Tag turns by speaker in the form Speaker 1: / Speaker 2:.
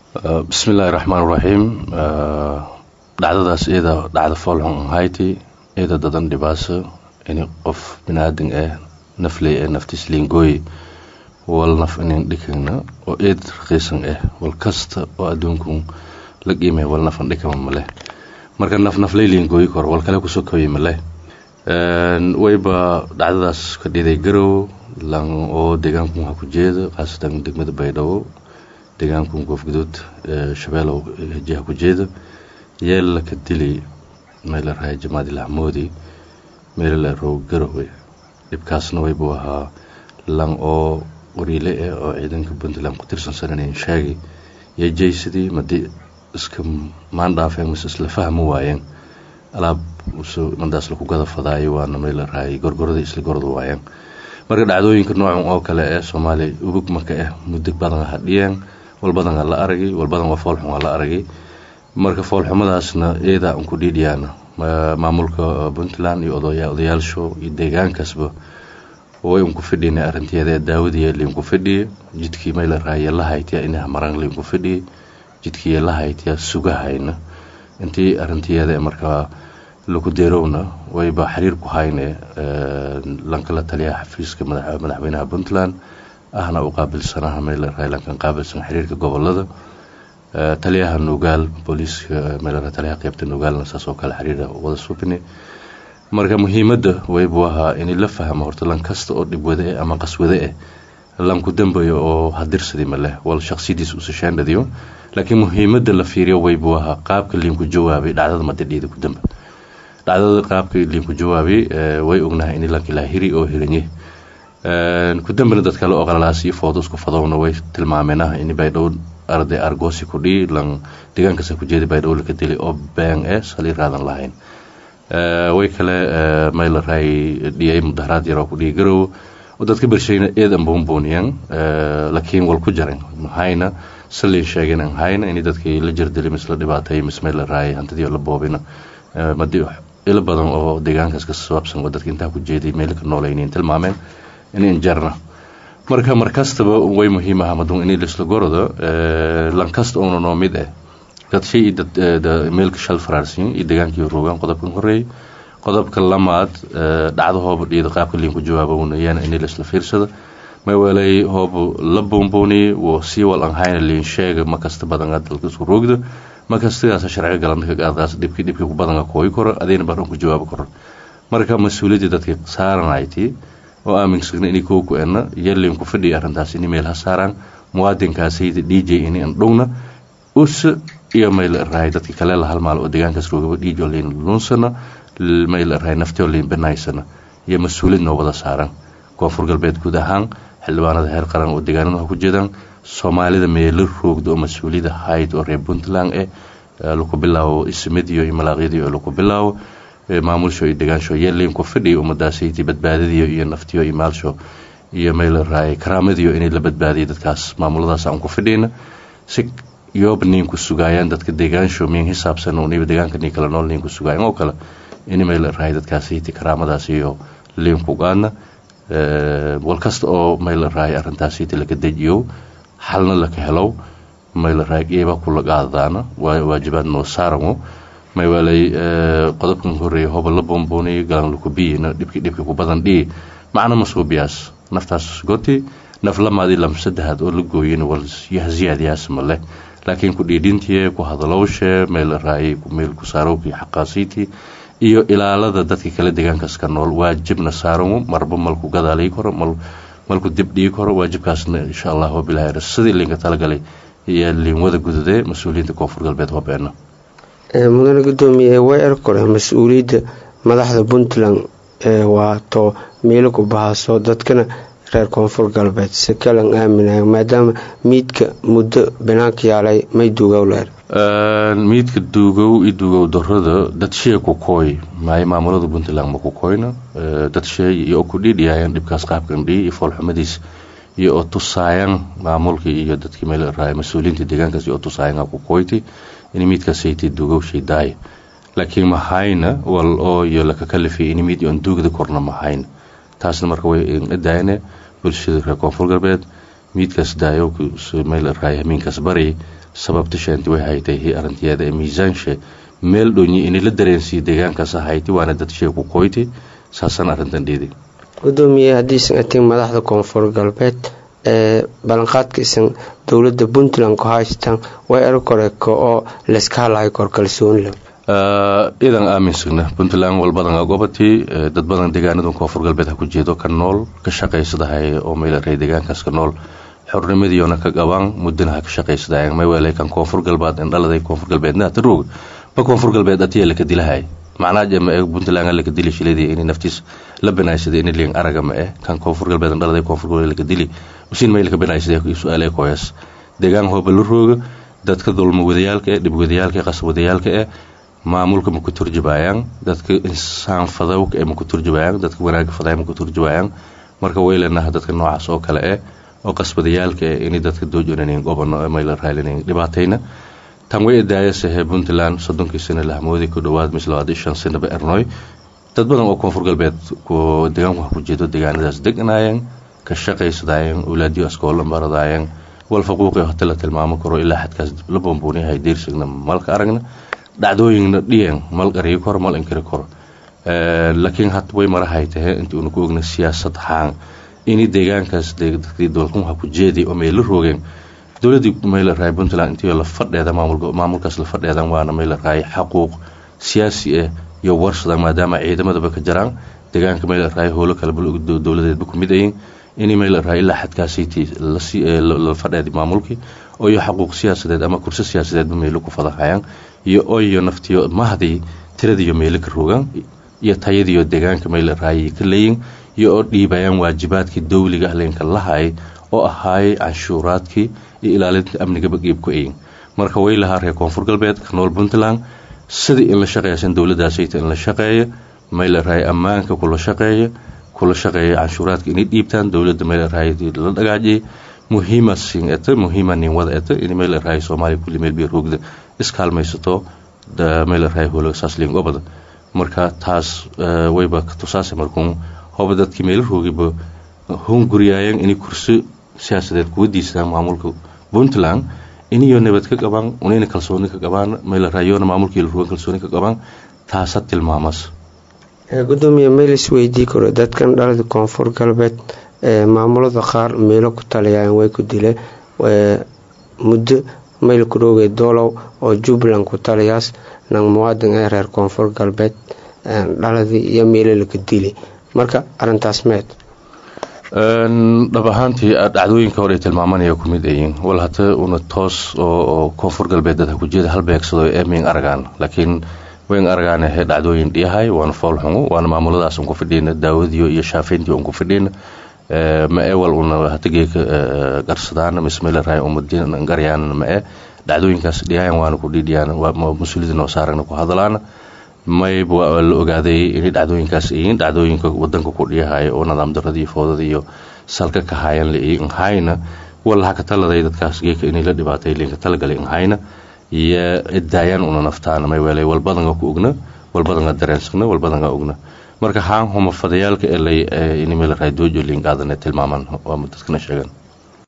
Speaker 1: bismi illaahi raxmaan raxiim dhacdadaas iyada dhacda foolxun ahayti iyada dadan dhibaaso ini qof binaadan ah nafley ee naftiis liingooy wal naf inin dhikagna oo eed raqiisan ah wal kasta oo adduunkun la qiimay wal nafan dhikama maleh marka naf nafley liingooyi kor wal kale kusoo kabay maleh wayba dhacdadaas ka dhiday garow lan oo deegaankun ha ku jeeda khaasatan degmada baydhabo deegaankun koofguduud shabeelow jiha ku jeeda yeella ka dili meela rahay jamaadil axmoodi meelala row garowe dhibkaasna waybuu ahaa lan oo qoriile ah oo ciidanka puntland ku tirsan sananayn shaagi iyo jaysadii madii iska maandhaafeen mise isla fahmi waayeen alaab madaas laku gada fadaayo waana meela rahay gorgoradii isla gorda waayeen marka dhacdooyinka noocan oo kale ee soomaaliya ubug marka ah muddo badan hadhiyeen walbadan la aragay walbadan waa foolxun la aragay marka foolxumadaasna eedaa unku dhiidhiyaana maamulka puntland iyo odayaalsho iyo deegaankaasba way unku fidhina arinteeda daawadiya liinku fidhiya jidkii mayla raaya la haytiya inaha marang liinku fidhiya jidkii la haytiya sugahayna intii arinteeda markaa laku deerowna wayba xiriir ku hayne lankala taliyaha xafiiska madaxweynaha puntland ahna u qaabilsanaha mayla raaya lankan qaabilsan xiriirka gobolada taliyaha nugaal booliiska meelaa taliyaha qeybta nugaalna saasoo kale xiriira wada subini marka muhiimadda waybuu ahaa in la fahmo horta lan kasta oo dhibwade eh ama qaswade eh lanku dambayo oo hadirsadi maleh wal shaqsiyadiis usashaandhadiyo laakiin muhiimadda la fiiriyo waybuu ahaa qaabka liinku jawaabay dhacdada madadhiida ku damba dhacdada qaabka liinku jawaabay way ognahay in lanka ilaa hiri oo hiranye ku dambana dad kale oo qalalaas iyo foodusku fadowna way tilmaameenah in baydhow arday argoosi ku dhii lan deegaankasa ku jeeda baydhow laka dili oo been eh sali raadan lahayn way kale mayla raay dhiyay mudaharaad yaroo ku dhihi garow oo dadka bershayna eedan buunbuuniyeen laakiin wal ku jaran mahayna salin sheegeen an hayna in dadkii la jirdili misla dhibaatay mis mayla raay hantidii la boobina madi ilo badan oo deegaankaas ka sabaabsan oo dadka intaa ku jeeday meel ka noolaynin tilmaameen in jarna marka markastaba way muhiim aha madun in lisla gorodo lankasta uuna noo mid ah dad shay meelka shal faraarsiin iyo degaankii rogaan qodobkan horeeyay qodobka lamaad dhacdo hooba dhiida qaabka liinku jawaabowna iyana in lisla fiirsada maweelay hoobu la buunbuuni wo sii wal an hayna liin sheega makasta badanga dalka isku roogda makastigaas sharciga galanta kaadqaas dhibkii dhibkii ku badanga kooyi koro adayna baran ku jawaabi karo marka mas-uuliyaddii dadkii saaranaytii oo aaminsagna inay kow ku enna yaliinku fadhiya arrintaas in meel ha saaraan muwaadinkaasayda d j in an dhowna us iyo mayl rahay dadkii kale la halmaal oo deegaankaas roogaba dhiijo liin luunsana mayl rahay naftio liin banaysana iyo mas-uuliyad noo wada saaran koonfur galbeed guud ahaan xildhibaanada heer qaran oo deegaanada ku jiraan soomaalida meelo roogda oo mas-uuliyada hayd oo reer puntland eh laku bilaabo ismadiyo iyo malaaqyadiyo oo laku bilaabo maamulsho iyo degaansho yeeliinku fadhiya ummadaasaytii badbaadadiyo iyo naftiyo iyo maalsho iyo mayl raay karaamadiyo inay la badbaadiyo dadkaas maamuladaas aan ku fidhiyna si yoob niinku sugaayaan dadka deegaansho miin hisaabsan uniba deegaanka nii kala nool niinku sugaayan oo kale in mayl raay dadkaasaytii karaamadaas iyo liinku qaadna wal kasta oo mayl raay arrintaasaytii laga dejiyo xalna laka helow mayl raay geeba kula qaadadaana waajibaad noo saaramo maywaalay qodobkan horeeye hoba la buunbuuniy galan lakubiyina dhibkii dhibkii ku badan dhii macna masuubiyaas naftaas goti naf lamaadii lam saddexaad oo la gooyin wal yahziyaadyaas male laakiin ku dhiidhintiye ku hadalowshe meel raayay meel ku saarowkii xaqaasiitii iyo ilaalada dadka kale deegaankaas ka nool waajibna saaranwo marba malku gadaalii karo malku dib dhigi karo waajibkaasna insha allah wabilahi sidii liinka talagalay iyo liinwada gududee mas-uuliyiinta koonfur galbeed hobeena
Speaker 2: mudane gudoomiye way erkore mas-uuliyadda madaxda puntland waato meelo ku bahaaso dadkana reer koonfur galbeed si kalan aaminayo maadaama miidka muddo banaanka yaalay may duugow leer
Speaker 1: miidka duugow iyo duugow darada dad shee ku kooy maay maamulada puntland ma ku kooyna dad shee iyo ku dhiidhiyaayaan dhibkaas qaabkan dhii iyo foolxumadiis iyo oo tusaayaan maamulkii iyo dadkii meel raay mas-uuliyiinta deegaankaas iyo oo tusaayaan ku kooyti in miidkaasaytii duugowshay daaya laakiin mahayna wal oo iyo laka kalifay in miid on duugda korna mahayna taasna marka way daayane bulshada reer koonfur galbeed miidkaas daayo meel raay hamiinkaas bari sababta sheenti way haytay hi arintiyeeda ee miisaanshe meel dhonyi ini la dareensiiyo deegaankaas hayti waana dad shee ku qoyti saasaan arrintan dhiiday
Speaker 2: gudoomiye haddiisan atin madaxda koonfur galbeed ee ballanqaadka isan dowladda puntland ku haystaan way erkoreko oo layska hadlahay kor kalsooni leh
Speaker 1: idan aaminsagna puntland walbadan gobatii dad badan deegaanadan koonfur galbeed ha ku jeedo ka nool ka shaqaysadahay oo maylarey deegaankaas ka nool xornimadiiona ka qabaan muddana ha ka shaqaysadahay maywele kan koonfur galbeed indhaladay koonfur galbeedna hata roog ba koonfur galbeed atiya laka dilahay macnaha jema ee puntland laka dili shiladii inay naftiis la banaysada inay liin araga ma eh kan koonfur galbeed indhaladay koonfur galbeed laka dili usin may laka banaysada su-aale koyas deegaan hooba la rooga dadka dulma wadayaalka eh dhib wadayaalka eh qasab wadayaalka eh maamulka ma ku turjubayaan dadka insaan fadawka ee ma ku turjubayaan dadka wanaaga faday ma ku turjubayaan marka way leenaha dadka noocaas oo kale eh oo qasbadayaalka eh inay dadka doojonayn gobano may la raalinan dhibaatayna tan way idaayasahe puntland soddonkii sano lahmoodi ku dhowaad mis labaad shan sanaba ernoy dad badan oo koonfur galbeed deegaanku ha ku jeedo deegaanadaas deganaayeen ka shaqaysadaayeen ulaadiyo askoola maradaayeen wal faquuqi hata la tilmaamo karo ilaa xadkaas la boombooniyahay diirsigna malka aragna dhacdooyinna dhiyan mal qariyo koro mal inkiri karo laakiin had way marahay tahe intii una ku ogna siyaasad haan ini deegaankaas dadkii dowlkunha ku jeeday oo may la roogeen dowladii mayla raay puntland intii la fadheeda maamulkaas la fadheedan waana mayla raay xaquuq siyaasi ah iyo warsadan maadaama ciidamadaba ka jaraan deegaanka mayla raay howlo kale dowladeedba ku mid ayin ini mayla raay ilaa xadkaasiti la fadheeda maamulkii oo iyo xaquuq siyaasadeed ama kurso siyaasadeedba meelo ku fadahayaan iyo oyo naftiyo mahdii tiradiiyo meelo ka rogaan iyo tayadiiyo deegaanka mayla raayay ka leeyin iyo oo dhiibayaan waajibaadkii dowliga leenka lahay oo ahaayay canshuuraadkii iyo ilaalinta amnigaba qiibku ayin marka way lahaa reer koonfur galbeed ka nool puntland sidii in la shaqeeysan dowladaasayta in la shaqeeya mayla raay ammaanka kula shaqeeya kula shaqeeya canshuuraadka inay dhiibtaan dowladda mayla raay la dhagaajiyay muhiima sin eta muhiima nin wada eta in mayla raay soomaaliya kulli meel bay roogda iskaalmaysato mayla raay holo saasliin gobada marka taas wayba tusaase markuun hoba dadkii meelo roogiba hunguriyaayeen inay kursi siyaasadeed kuwa diisadaan maamulka puntland iniyo nabad ka qabaan unayna kalsooni ka qabaan mayla raayoona maamulkii la rogan kalsooni ka qabaan taasa tilmaamas
Speaker 2: gudoomiye maylis weydii karo dadkan dhalada koonfur galbeed maamulada qaar meelo ku taliyaan way ku dileen muddo mayl ku dhoogay doolow oo jubbaland ku taliyaas nang muwaadin ee reer koonfur galbeed dhaladii iyo meelo laka dili marka arintaas meed
Speaker 1: dhab ahaantii dhacdooyinka hore tilmaamanaya ku mid ayiin wal hata una toos oo koonfur galbeed dad ha ku jeeda hal beegsado ee miin aragaan laakiin wayn aragaan he dhacdooyin dhiyahay waana fool xungu waana maamuladaas un ku fidhiyna daawadiyo iyo shaafayntii un ku fidhiyna ma e wal una hatageeka garsadaan mismayla raay umadin garyaan ma e dhacdooyinkaas dhiyahan waana ku dhidhiyaan mas-uuliyada noo saaragna ku hadalaana mayb waa la ogaaday inay dhacdooyinkaas iyiin dhacdooyinka wadanka ku dhiyahay oo nidaam daradii foodada iyo salka ka hayan la nhayna walaha ka taladay dadkaas geeka inay la dhibaatay linka talagalay nhayna iyo idaayaan una naftaana may weelay walbadanga ku ogna walbadanga dareensagna walbadanga ogna marka haan huma fadayaalka elay inimela raadoojo liinqaadane tilmaaman waa dadkana sheegan